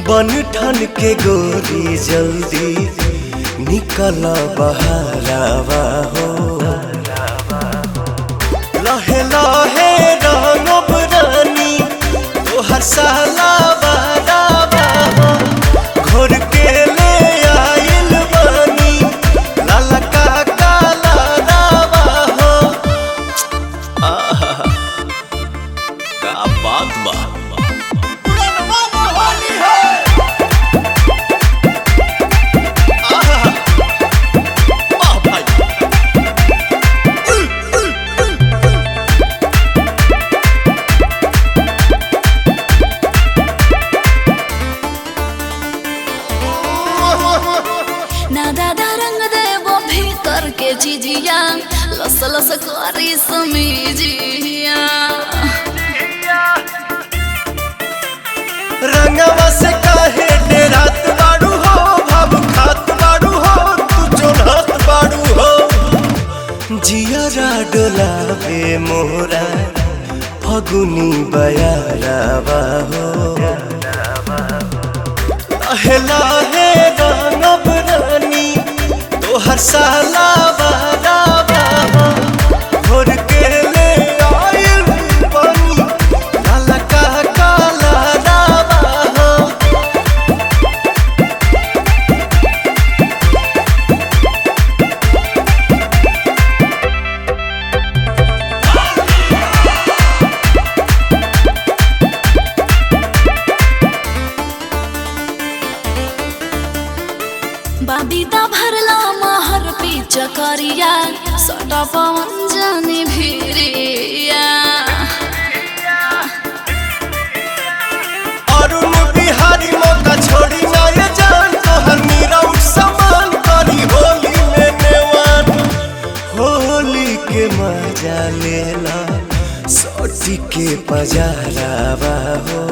बन ठन के गोरी जल्दी निकल बहारावा हो लहे लहे रंगब रानी तोहर साला बारावा हो घोर के ले आइल बानी लाला का काला रावा हो आहा का बात बा आहा वाह भाई ना दादा रंग देवो भीतर के जिजिया लस लस करी समीजिया रंगवा से काहे डेरात बाड़ू हो भाव खात बाड़ू हो तू चोरहत बाड़ू हो जियरा डोलावे मोरा फगुनी बयारावा हो लहे लहे रंगब रानी तोहर साला बारावा हो घोर के ले आइल बानी काला का काला रावा हो बाबीदा भरला महर पी चकरिया सटा पवन जानी भिरिया अरुण बिहारी मौका छोड़ी ना ये जान तोहर मीरा उठ समान करी होली में नेवान होली के मजा लेला सोटी के पजारावा हो